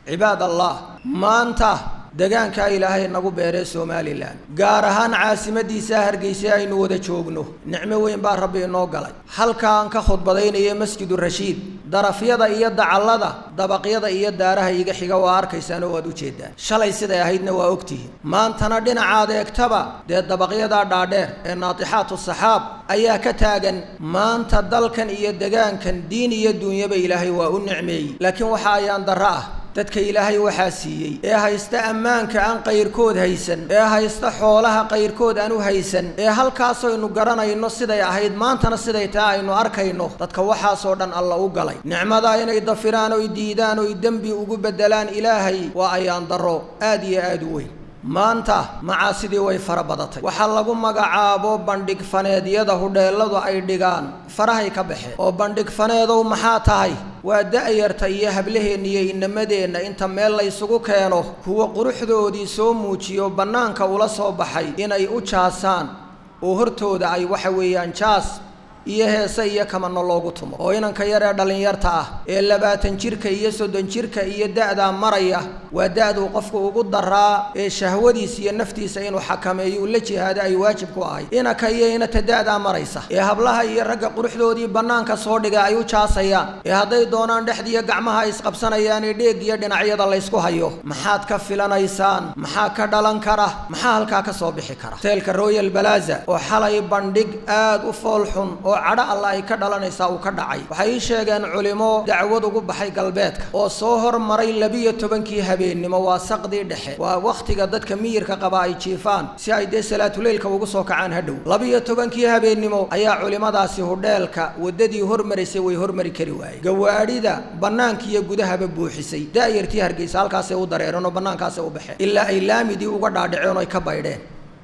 cibaad allah maanta degaankaa ilaahay nagu beeree somalilan gaar ahaan caasimadiisaa hargeysa aynu wada joogno nicmo weyn baa rabbi inoo galay halkaan ka khudbadaynaya masjidu rashiid darafyada iyo dacallada dabaqyada iyo daaraha iga xiga waa arkaysaan oo waad ujeedaan shalay siday ahaydna waa ogtihiin maantana dhinacaad eegtaba dee dabaqyadaa dhaadheer ee naatixaatu saxaab ayaa ka taagan maanta dalkan iyo degaankan diin iyo duunyaba ilaahay waa u nicmeeyey laakiin waxa ayaan darro ah dadka ilaahay waxaa siiyey ee haysta ammaanka aan qayrkood haysan ee haysta xoolaha qayrkood aan u haysan ee halkaasaynu garanayno siday ahayd maantana siday taa aynu arkayno dadka waxaasoo dhan alla u galay nicmadaa inay dafiraan oy diidaan oy dembi ugu beddelaan ilaahay waa ayaan darro aad iyo aad u weyn maanta macaasidii way fara badatay waxaa lagu magacaabo bandhig faneedyada hudheelladu ay dhigaan farahay ka baxeen oo bandhig faneedow maxaa tahay waa da'yarta iyo hablaheenna iyo inamadeenna inta meel laysugu keeno kuwa quruxdoodii soo muujiyo bannaanka ula soo baxay inay u jaasaan oo hortooda ay waxa weeyaan jaas iyo heese iyo kamano loogu tumo oo inanka yar ee dhallinyarta ah ee labaatan jirka iyo soddon jirka iyo da'daa maraya waa da'duu qofku ugu daraa ee shahwadiisa iyo naftiisa inuu xakameeyo uu la jihaado ay waajib ku ahay inanka iyo inata da'daa maraysa ee hablaha iyo ragga quruxdoodii bannaanka soo dhiga ay u jaasayaan ee hadday doonaan dhexdiiyo gacmaha ay isqabsanayaan ee dheeg iyo dhinacyada laysku hayo maxaad ka filanaysaan maxaa ka dhalan kara maxaa halkaa ka soo bixi kara hoteelka royal balaza oo xalay bandhig aad u foolxun oo cadho alla ay ka dhalanaysaa uu ka dhacay waxay ii sheegeen culimo dacwad ugu baxay galbeedka oo soo hormaray labiyo tobankii habeennimo waa saqdii dhexe waa wakhtiga dadka miyirka qaba ay jiifaan si ay dee salaatuleylka ugu soo kacaan hadhow labiyo tobankii habeennimo ayaa culimmadaasi hudheelka waddadii hormaraysay way hormari kari waayey gawaadhida bannaanka iyo gudahaba buuxisay da'yartii hargeysa halkaasay u dareereen oo bannaankaasay u baxeen ilaa ay laamidii uga dhaadhaceen oo ay ka baydheen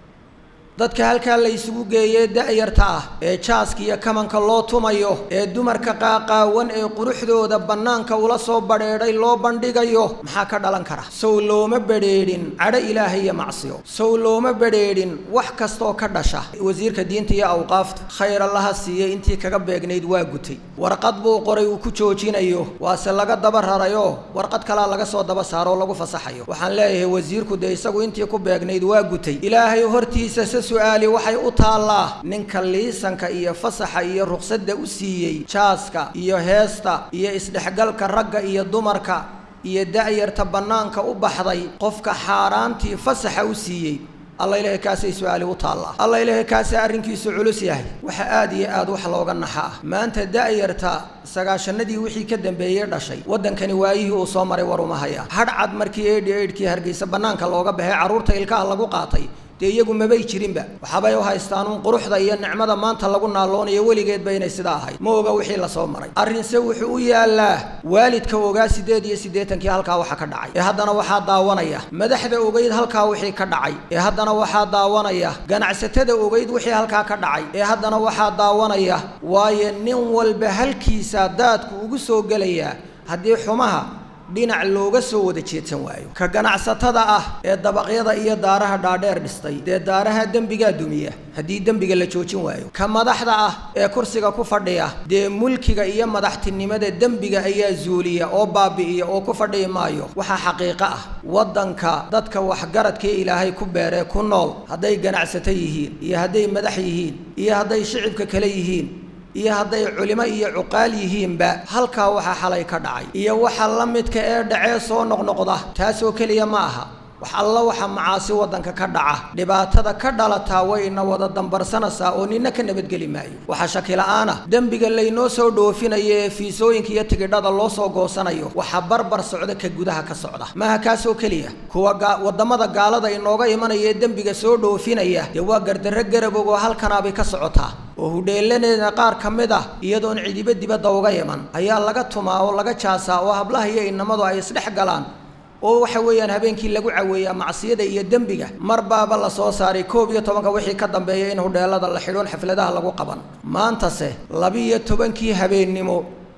dadka halkaa la isugu geeyee da'yarta ah ee jaaska iyo kamanka loo tumayo ee dumarka qaaqaawan ee quruxdooda bannaanka ula soo badheedhay loo bandhigayo maxaa ka dhalan kara sow looma badheedhin cadho ilaahay iyo macsiyo sow looma badheedhin wax kastooo ka dhasha wasiirka diinta iyo awqaafta khayr allaha siiyey intii kaga beegnayd waa gutay warqad buu qoray uu ku joojinayo waase laga daba rarayoo warqad kalaa laga soo daba saaro oo lagu fasaxayo waxaan leeyahay wasiirku dee isagu intii ku beegnayd waa gutay ilaahay hortiisa su-aali waxay u taallaa ninka liisanka iyo fasaxa iyo ruqsadda u siiyey jaaska iyo heesta iyo isdhexgalka ragga iyo dumarka iyo da'yarta bannaanka u baxday qofka xaaraantii fasaxa u siiyey alla ilaahay kaasay su-aali u taallaa alla ilaahay kaasa arrinkiisu culus yahay waxa aad iyo aad wax looga naxa ah maanta da'yarta sagaashanadii wixii ka dambeeyey dhashay waddankani waayihii uu soo maray war uma haya hadh cad markii eidhi eidhkii hargeysa bannaanka looga baxay carruurta ilkaha lagu qaatay dee iyagu mabay jirinba waxaabay u haystaanuun quruxda iyo nicmada maanta lagu naaloonayo weligeedba inay sidaa ahayd ma oga wixii lasoo maray arrinse wuxuu u yaallaa waalidka ogaa siddeed iyo siddeetankii halkaa waxa ka dhacay ee haddana waxaa daawanaya madaxda ogeyd halkaa wixii ka dhacay ee haddana waxaa daawanaya ganacsatada ogeyd wixii halkaa ka dhacay ee haddana waxaa daawanaya waayo nin walba halkiisa daadku ugu soo gelayaa haddii xumaha dhinac looga soo wada jeedsan waayo ka ganacsatada ah ee dabaqyada iyo daaraha dhaadheer dhistay dee daaraha dembigaa dumiya haddii dembiga la joojin waayo ka madaxda ah ee kursiga ku fadhiya dee mulkiga iyo madaxtinimada dembiga ayaa zuuliya oo baabi'iya oo ku fadhiyi maayo waxaa xaqiiqo ah waddanka dadka waxgaradkee ilaahay ku beeree ku nool hadday ganacsato yihiin iyo hadday madax yihiin iyo hadday shicibka kale yihiin iyo hadday culimo iyo cuqaal yihiinba halkaa waxaa xalay ka dhacay iyo waxa la midka ee dhacee soo noqnoqda taasoo keliya ma aha wax alla waxa macaasi waddanka ka dhaca dhibaatada ka dhalataa way ina wada dambarsanaysaa oo nina ka nabadgeli maayo waxaa shakila-aan ah dembiga laynoo soo dhoofinayo ee fiisooyinka iyo tigidhada loo soo goosanayo waxaa barbar socda ka gudaha ka socda maaha kaasoo keliya kuwa waddamada gaalada inooga imanaya ee dembiga soo dhoofinaya dee waa gardarro garabog oo halkanaabay ka socotaa oo hudheelaneeda qaar ka mid ah iyadoon cidiba dibadda uga iman ayaa laga tumaa oo laga jaasaa oo hablaha iyo inamadu ay isdhex galaan oo waxa weeyaan habeenkii lagu caweeyaa macsiyada iyo dembiga mar baaba la soo saaray koob iyo tobanka wixii ka dambeeya in hudheelada la xidhoon xafladaha lagu qaban maantase labiiyo tobankii habeennimo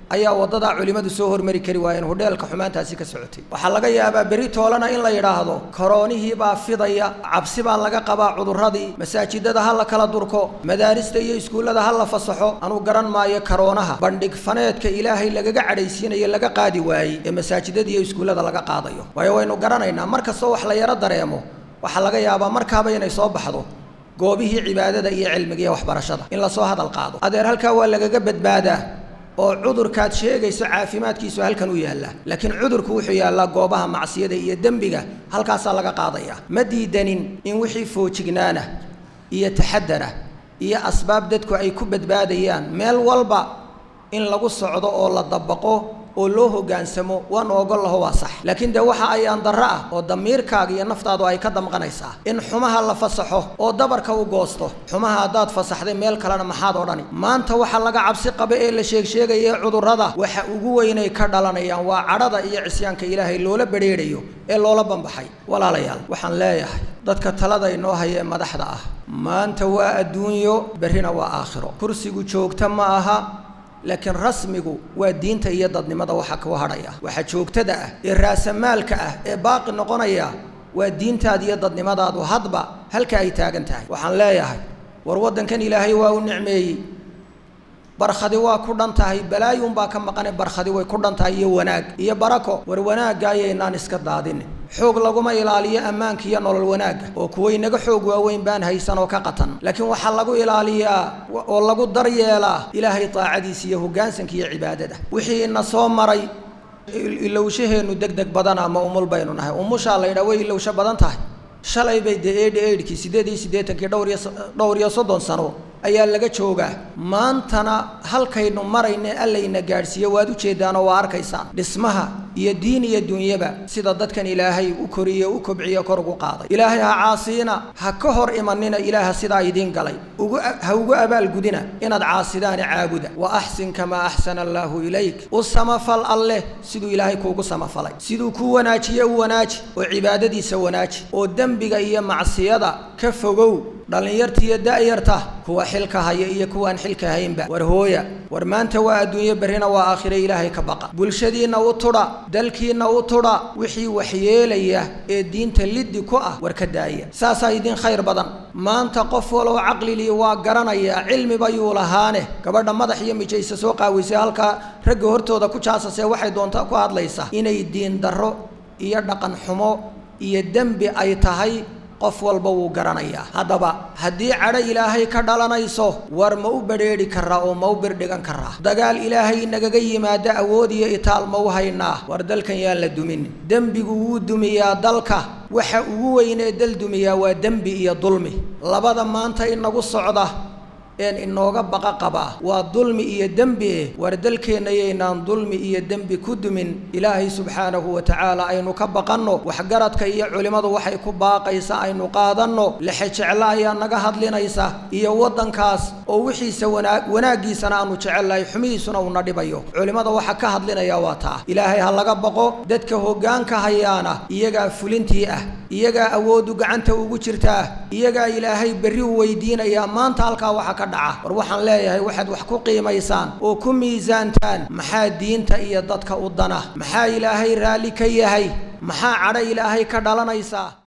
ayaa waddadaa culimmadu soo hormari kari waayeen hudheelka xumaantaasi ka socotay waxaa laga yaabaa beri toolana in la yidhaahdo koroonihii baa fidaya cabsi baa laga qabaa cudurradii masaajidada ha la kala durko madaarista iyo iskuullada ha la fasaxo anuu garan maayo karoonaha bandhig faneedka ilaahay lagaga cadhaysiinayo laga qaadi waayey ee masaajidada iyo iskuullada laga qaadayo waayo waynu garanaynaa mar kastoo wax la yaro dareemo waxaa laga yaabaa markaaba inay soo baxdo goobihii cibaadada iyo cilmiga iyo waxbarashada in lasoo hadal qaado adeer halkaa waa lagaga badbaadaa oo cudurkaad sheegayso caafimaadkiisu halkan u yaallaa laakiin cudurku wuxuu yaallaa goobaha macsiyada iyo dembiga halkaasaa laga qaadaya ma diidanin in wixii foojignaana iyo taxadara iyo asbaab dadku ay ku badbaadayaan meel walba in lagu socdo oo la dabaqo oo loo hoggaansamo waan ogol laho waa sax laakiin dee waxa ayaan darro ah oo damiirkaaga iyo naftaadu ay ka damqanaysaa in xumaha la fasaxo oo dabarka u goosto xumaha haddaad fasaxday meel kalena maxaad odhani maanta waxa laga cabsi qaba ee la sheegsheegaya cudurrada waxa ugu weynay ka dhalanayaan waa cadhada iyo cisyaanka ilaahay loola bedheedhayo ee loola bambaxay walaalayaal waxaan leeyahay dadka talada inoo haya ee madaxda ah maanta waa adduunyo berrina waa aakhiro kursigu joogta ma aha laakiin rasmigu waa diinta iyo dadnimada waxa ku hadhaya waxa joogtada ah ee raasamaalka ah ee baaqi noqonaya waa diintaada iyo dadnimadaadu hadba halka ay taagan tahay waxaan leeyahay war waddankan ilaahay waa u nicmeeyey barkhadi waa ku dhan tahay balaayuunbaa ka maqane barkhadi way ku dhan tahay iyo wanaag iyo barako war wanaagga ayaynaan iska daadinin xoog laguma ilaaliyo ammaanka iyo nolol wanaagga oo kuwaynaga xoog waaweyn baan haysan oo ka qatan laakiin waxaa lagu ilaaliyaa oo lagu daryeelaa ilaahay taacadiisa iyo hoggaansanka iyo cibaadada wixii ina soo maray ilowshaheennu deg deg badana ma umul baynu nahay umushaa la yidhaha way ilowsho badan tahay shalay bay dee eedhi eedhkii siddeed iyo siddeetankii dhowr iyo dhowr iyo soddon sano ayaa laga joogaa maantana halkaynu marayne allayna gaadhsiiyo waad ujeeddaanoo waa arkaysaan dhismaha iyo diin iyo dunyaba sida dadkan ilaahay u koriye u kobciye kor ugu qaaday ilaahay ha caasiina ha ka hor imanina ilaaha sidaa idiin galay ugu ha ugu abaalgudina inaad caasidaani caabuda wa axsin kamaa axsana allaahu ilayk u samafal alleh siduu ilaahay kuugu samafalay siduu kuu wanaajiye u wanaaji oo cibaadadiisa wanaaji oo dembiga iyo macsiyada ka fogow dhallinyarta iyo da'yarta kuwa xilka haya iyo kuwaan xilka haynba war hooya war maanta waa adduunyo berrina waa aakhire ilaahay ka baqa bulshadiinna u tudha dalkiinna u tudha wixii waxyeelaya ee diinta liddi ku ah war ka daaya saasaa idin khayr badan maanta qof walow caqlilii waa garanayaa cilmiba yuu lahaane gabadha madax iyo mijaysa soo qaawisay halkaa ragga hortooda ku jaasasee waxay doontaa ku hadlaysaa inay diin darro iyo dhaqan xumo iyo dembi ay tahay qof walba wuu garanayaa haddaba haddii cadho ilaahay ka dhalanayso war ma u badrheedhi karaa oo ma u birdhigan karaa dagaal ilaahay nagaga yimaado awood iyo itaal ma u haynaa war dalkan yaan la dumin dembigu wuu dumiyaa dalka waxa ugu weynee dal dumiyaa waa dembi iyo dulmi labada maanta inagu socda een inooga baqa qabaa waa dulmi iyo dembi eh war dalkeenna yaynaan dulmi iyo dembi ku dumin ilaahay subxaanahu wa tacaala aynu ka baqanno waxgaradka iyo culimmadu waxay ku baaqaysa aynu qaadanno lexejeclo ayaa naga hadlinaysa iyo waddankaas oo wixiisa wanaag wanaaggiisana aanu jecelnahay xumihiisuna uuna dhibayo culimmada waxa ka hadlinaya waa taa ilaahay ha laga baqo dadka hoggaanka hayaana iyagaa fulintii ah iyagaa awooddu gacanta ugu jirtaa iyagaa ilaahay berri u weydiinayaa maanta halkaa waxa ka dhaca war waxaan leeyahay waxaad wax ku qiimaysaan oo ku miisaantaan maxaa diinta iyo dadka u dana maxaa ilaahay raalli ka yahay maxaa cadho ilaahay ka dhalanaysaa